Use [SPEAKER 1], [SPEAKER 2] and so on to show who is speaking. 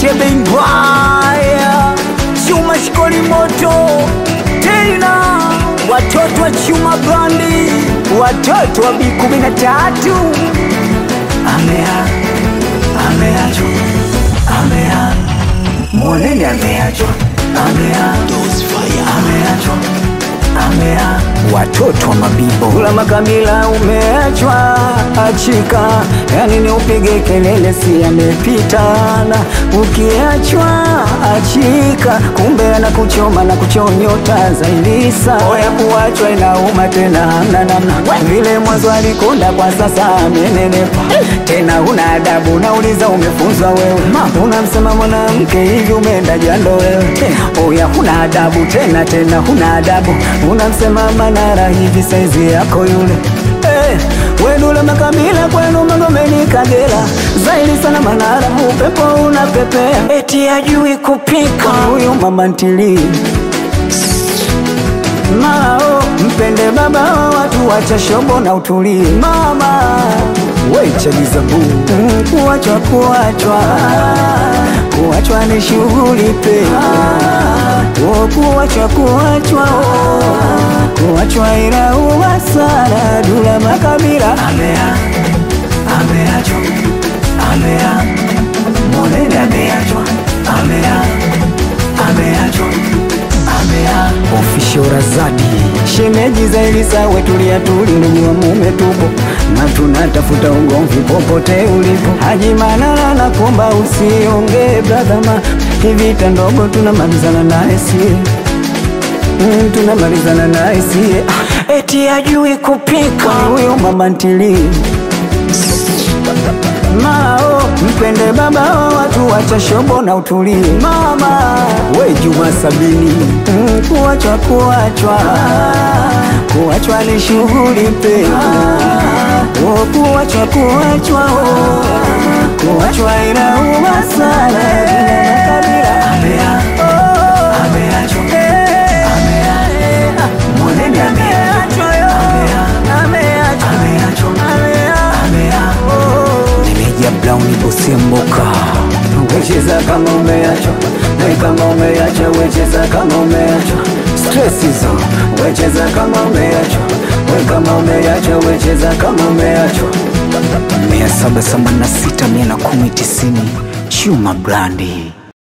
[SPEAKER 1] debe mbaya chuma shikoli moto tena watoto wa chuma brandi watoto wa bi kumi na tatu amea ameachwa amea mwoneni ameachwa amea ameachwa amea watoto wa mabibo kula makamila umeachwa achika yani ni upige kelele si amepitana ukiachwa achika kumbe ana kuchoma na kuchonyota zailisa oya kuachwa inauma tena hamna namna vile mwanzo alikonda kwa sasa amenenepa tena una adabu nauliza umefunzwa wewe unamsema mwanamke hivi umeenda jando wewe oya huna adabu tena tena huna adabu unamsema manara hivi saizi yako yule hey, wenule makamila kwenu magomeni kagera zaidi sana manara upepo unapepea eti ajui kupika huyu mama ntilii mao mpende baba wa watu wacha shobo na utulie mama wechagizabu mm, kuachwa kuachwa kuachwa ni shughuli pe oh, kuachwa kuachwa oh, kuachwa inauma sana dula makabila amea ameachwa amea monene ameachwa amea ameachwa amea ofisho razadi shemeji za Elisa wetulia tuli ndugu wa mume tupo na tunatafuta ugomvi popote ulipo Haji Manara na kuomba usiongee brother ma hivita ndogo tunamalizana naye sie mm, tunamalizana naye sie ah, eti ajui kupika huyo mama ntilii Mao mpende baba wa watu wacha shobo na utulie mama we Juma Sabini mm, kuachwa kuachwa kuachwa ni shughuli pe oh, kuachwa kuachwa oh, kuachwa inauma sana kabila amea ameachwa amea monene ameachwa amea ameachwa amea Nimeja Brown Busemboka wecheza kama umeachwa na kama umeachwa wecheza kama umeachwa stress hizo wecheza kama umeachwa we kama umeachwa wecheza kama umeachwa mia saba themanini na sita mia na kumi tisini Chuma Brandi